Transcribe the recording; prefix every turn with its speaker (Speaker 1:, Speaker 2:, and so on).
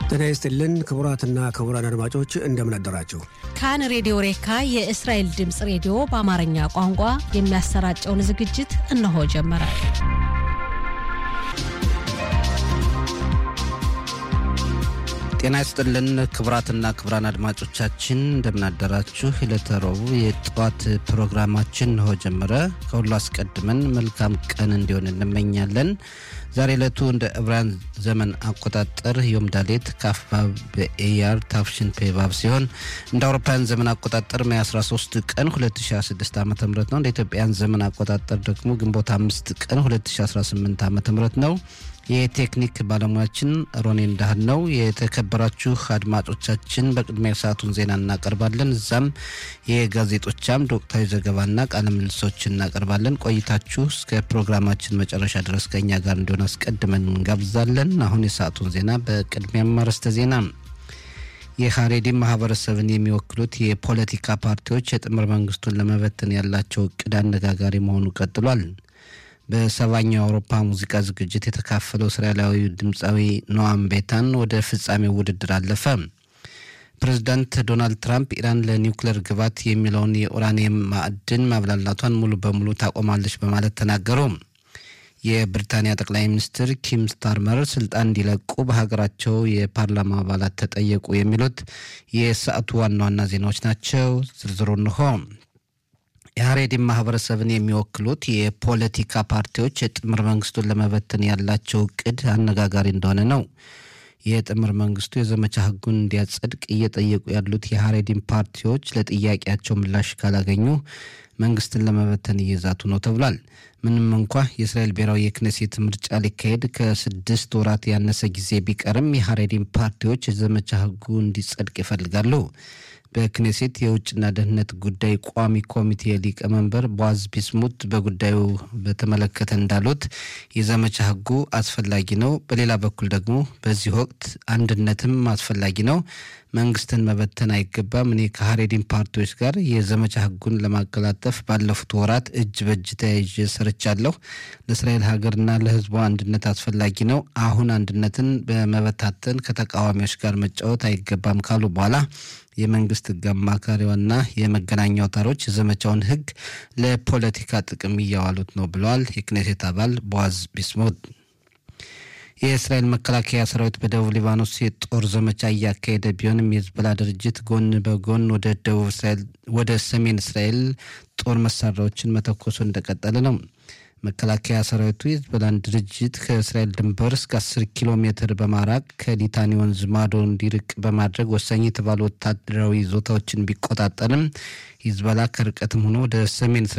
Speaker 1: ጤና ይስጥልን ክቡራትና ክቡራን አድማጮች እንደምን አደራችሁ።
Speaker 2: ካን ሬዲዮ ሬካ የእስራኤል ድምፅ ሬዲዮ በአማርኛ ቋንቋ የሚያሰራጨውን ዝግጅት እነሆ ጀመረ።
Speaker 3: ጤና ይስጥልን ክቡራትና ክቡራን አድማጮቻችን እንደምናደራችሁ። ዕለተ ረቡዕ የጠዋት ፕሮግራማችን እንሆ ጀመረ። ከሁሉ አስቀድመን መልካም ቀን እንዲሆን እንመኛለን። ዛሬ ዕለቱ እንደ ዕብራውያን ዘመን አቆጣጠር ዮም ዳሌት ካፍባብ በኤያር ታፍሽን ፔባብ ሲሆን እንደ አውሮፓውያን ዘመን አቆጣጠር ሜይ 13 ቀን 2016 ዓ ም ነው። እንደ ኢትዮጵያን ዘመን አቆጣጠር ደግሞ ግንቦት 5 ቀን 2018 ዓ ም ነው። የቴክኒክ ባለሙያችን ሮኔ እንዳህል ነው። የተከበራችሁ አድማጮቻችን በቅድሚያ ሰዓቱን ዜና እናቀርባለን። እዛም የጋዜጦቻም ወቅታዊ ዘገባና ቃለ ምልሶች እናቀርባለን። ቆይታችሁ እስከ ፕሮግራማችን መጨረሻ ድረስ ከኛ ጋር እንዲሆን አስቀድመን እንጋብዛለን። አሁን የሰዓቱን ዜና በቅድሚያም አርዕስተ ዜና የሀሬዲ ማህበረሰብን የሚወክሉት የፖለቲካ ፓርቲዎች የጥምር መንግስቱን ለመበተን ያላቸው እቅድ አነጋጋሪ መሆኑ ቀጥሏል። በሰባኛው የአውሮፓ ሙዚቃ ዝግጅት የተካፈለው እስራኤላዊ ድምፃዊ ኖአም ቤታን ወደ ፍጻሜው ውድድር አለፈ። ፕሬዚዳንት ዶናልድ ትራምፕ ኢራን ለኒውክሌር ግባት የሚለውን የኡራኒየም ማዕድን ማብላላቷን ሙሉ በሙሉ ታቆማለች በማለት ተናገሩ። የብሪታንያ ጠቅላይ ሚኒስትር ኪም ስታርመር ስልጣን እንዲለቁ በሀገራቸው የፓርላማ አባላት ተጠየቁ። የሚሉት የሰዓቱ ዋና ዋና ዜናዎች ናቸው። ዝርዝሩ እንሆ። የሀሬዲን ማህበረሰብን የሚወክሉት የፖለቲካ ፓርቲዎች የጥምር መንግስቱን ለመበተን ያላቸው እቅድ አነጋጋሪ እንደሆነ ነው። የጥምር መንግስቱ የዘመቻ ህጉን እንዲያጸድቅ እየጠየቁ ያሉት የሀሬዲን ፓርቲዎች ለጥያቄያቸው ምላሽ ካላገኙ መንግስትን ለመበተን እየዛቱ ነው ተብሏል። ምንም እንኳ የእስራኤል ብሔራዊ የክነሴት ምርጫ ሊካሄድ ከስድስት ወራት ያነሰ ጊዜ ቢቀርም የሀሬዲን ፓርቲዎች የዘመቻ ህጉ እንዲጸድቅ ይፈልጋሉ። በክኔሴት የውጭና ደህንነት ጉዳይ ቋሚ ኮሚቴ ሊቀመንበር ቦዓዝ ቢስሙት በጉዳዩ በተመለከተ እንዳሉት የዘመቻ ህጉ አስፈላጊ ነው። በሌላ በኩል ደግሞ በዚህ ወቅት አንድነትም አስፈላጊ ነው። መንግስትን መበተን አይገባም። እኔ ከሀሬዲን ፓርቲዎች ጋር የዘመቻ ህጉን ለማቀላጠፍ ባለፉት ወራት እጅ በእጅ ተያይዤ ሰርቻለሁ። ለእስራኤል ሀገርና ለህዝቧ አንድነት አስፈላጊ ነው። አሁን አንድነትን በመበታተን ከተቃዋሚዎች ጋር መጫወት አይገባም ካሉ በኋላ የመንግስት ህግ አማካሪዋና የመገናኛ አውታሮች የዘመቻውን ህግ ለፖለቲካ ጥቅም እያዋሉት ነው ብለዋል። የክኔሴት አባል ቦዓዝ ቢስሙት የእስራኤል መከላከያ ሰራዊት በደቡብ ሊባኖስ የጦር ዘመቻ እያካሄደ ቢሆንም የህዝቦላ ድርጅት ጎን በጎን ወደ ደቡብ እስራኤል ወደ ሰሜን እስራኤል ጦር መሳሪያዎችን መተኮሱ እንደቀጠለ ነው። መከላከያ ሰራዊቱ የህዝቦላን ድርጅት ከእስራኤል ድንበር እስከ 10 ኪሎ ሜትር በማራቅ ከሊታኒ ወንዝ ማዶ እንዲርቅ በማድረግ ወሳኝ የተባሉ ወታደራዊ ይዞታዎችን ቢቆጣጠርም ሂዝቦላ ከርቀትም ሆኖ ወደ ሰሜን